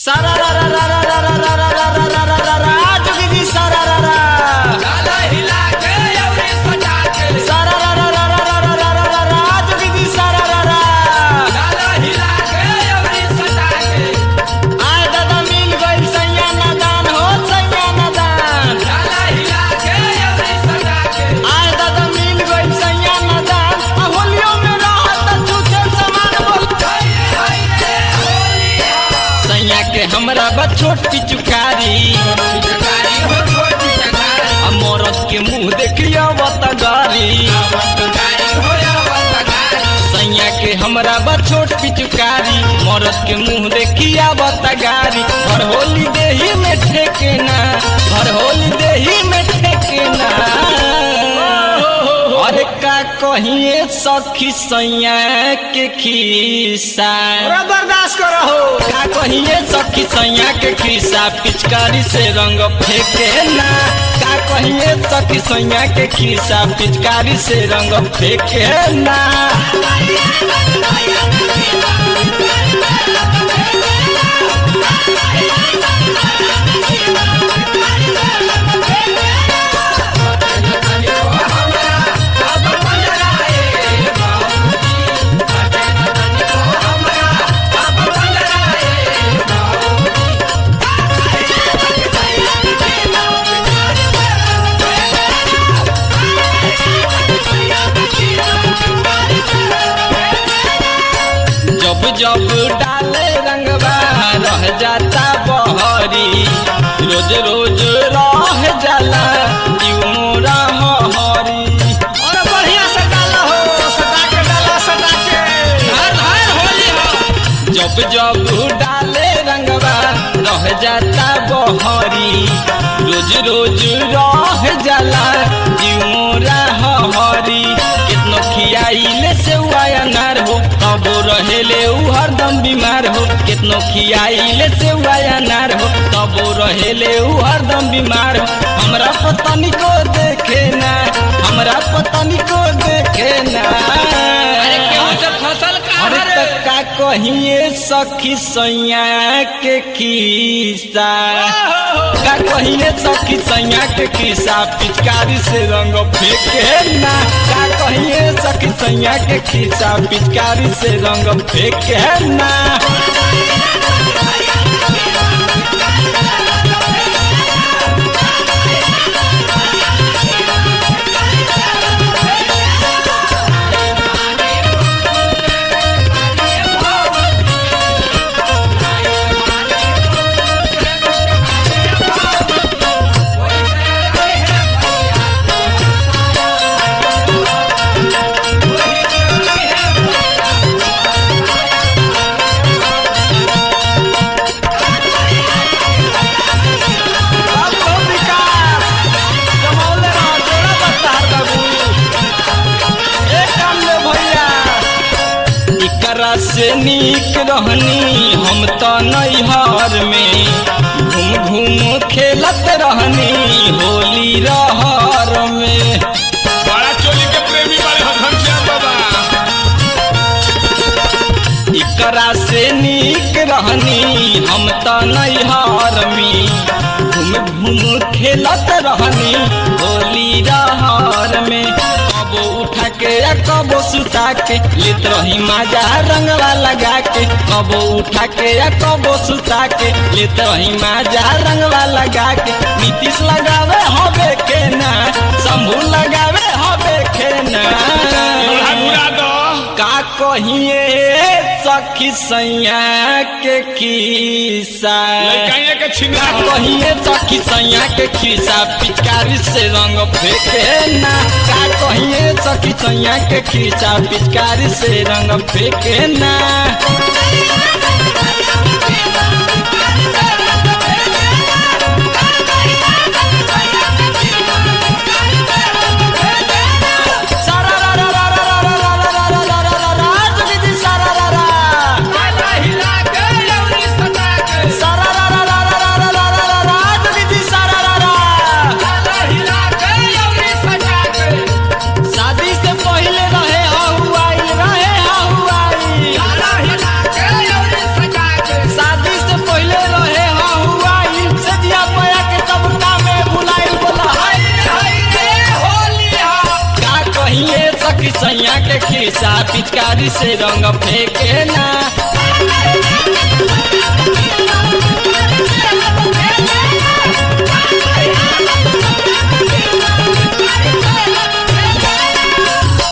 सारा रा रा रा रा रा रा रा रा रा रा रा रा रा जोगी जी सारा रा रा डाला हिला के अवरी सजा के सारा रा रा रा रा रा रा रा रा रा जोगी जी सारा रा रा डाला हिला के अवरी सजा के आय दादा मिल गइल सैया नादान हो सैया नादान डाला हिला के अवरी सजा के आय दादा मिल गइल सैया नादान आ होलियो में रहत छूछे सामान बोल सैया के हमरा बा छोट पिचुकारी जगारी हो छोटी जगारी आ मरद के मुंह देखिया बतगारी जगारी हो अवतगारी सैया के हमरा बा छोट पिचुकारी मरद के मुंह देखिया बतगारी हर होली देही में ठेकेना हर होली देही में ठेकेना अरे का कहिए सखी सैया के खिस्सा बर्दाश्त करो हो का कहिए सखी सैया के खिस्सा पिचकारी से रंग फेंके ना का कहिए सखी सैया के खिस्सा पिचकारी से रंग फेंके ना जब जब डाले रंगवा रह जाता बहरी रोज रोज रह जाला जीव मोरा हरी अरे बढ़िया से डाला हो सटा के डाला सटा के हर हर होली हो जब जब डाले रंगवा रह जाता बहरी रोज रोज रह जाला जीव मोरा हरी कितनो खियाइले से अनार हो तबो रहेले उ हरदम बीमार हो कितनो खियाइले से अनार हो तबो रहेले उ हरदम बीमार हो हमरा पतनी को देखे ना हमरा पतनी को देखे ना अरे केहू से फसल का अरे हरे त का कहिए सखी सैया के खिस्सा का कहिए सखी सैया के खिस्सा पिचकारी से रंग फेंके ना का कहिए सखी सैया के खिस्सा पिचकारी से रंग फेंके ना अब हो विकास जमौले रह जोड़ा बत्तार बाबू एक काम ले भैया इकरा से नीक रहनी हम तो नैहर में घूम घूम खेलत रहनी होली रहर में बड़ा चोली के प्रेमी बड़े हो घनश्याम बाबा इकरा से नीक रहनी हम तो नैहर में घूम घूम खेलत रहनी होली रहर में कबो उठा के या कबो सुता के लेत रही माजा रंगवा लगा के कबो उठा के या कबो सुता के लेत रही माजा रंगवा लगा के नीतीश लगावे हबे के ना शंभू लगावे हबे के ना लोढ़ा घुरा दो का कहिए सखी सैया के खिस्सा लड़काइए के छिंगा का कहिए सखी सैया के खिस्सा पिचकारी से रंग फेंके ना का कहिए सखी सैया के खिस्सा पिचकारी से रंग फेंके ना सारा रा रा रा रा रा रा रा रा रा रा रा रा जोगी जी सारा रा रा डाला हिला के अवरी सजा के सारा रा रा रा रा रा रा रा रा रा जोगी जी सारा रा रा डाला हिला के अवरी सजा के शादी से पहले रहे हहुआई रहे हहुआई डाला हिला ऐसा पिचकारी से रंग फेंके ना